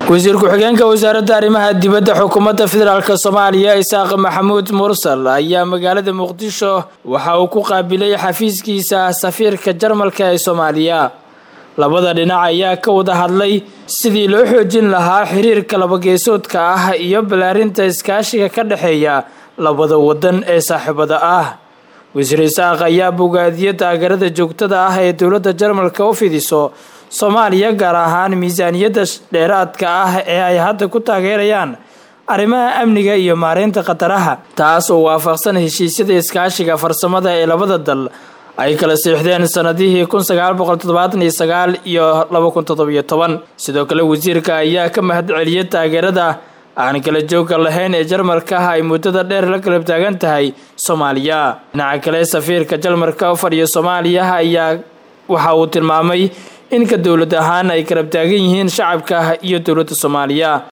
wasiir ku-xigeenka wasaaradda arrimaha dibadda xukuumadda federaalk soomaaliya isaaq maxamuud mursal ayaa magaalada muqdisho waxa uu ku qaabilay xafiiskiisa safiirka jarmalka ee soomaaliya labada dhinac ayaa ka wada hadlay sidii loo xoojin lahaa xiriirka labageesoodka ah iyo ballaarinta iskaashiga ka dhexeeya labada wadan ee saaxiibada ah wasiir isaaq ayaa bogaadiyo taageerada joogtada ah ee dowladda jarmalka u fidiso soomaaliya gaar ahaan miisaaniyadda dheeraadka ah ee ay hadda ku taageerayaan arrimaha amniga iyo maareynta khataraha taas oo waafaqsan heshiisyada iskaashiga farsamada ee labada dal ay kala siixdeen sanadihii kun sagaal boqol toddobaatan iyo sagaal iyo laba kun toddobiyo toban sidoo kale wasiirka ayaa ka mahad celiyay taageerada aan kala joogga lahayn ee jarmalka ay muddada dheer la galab taagan tahay soomaaliya dhinaca kale safiirka jarmalka u fadhiya soomaaliya ayaa waxa uu tilmaamay in ka dowlad ahaan ay garab taagan yihiin shacabka iyo dowladda soomaaliya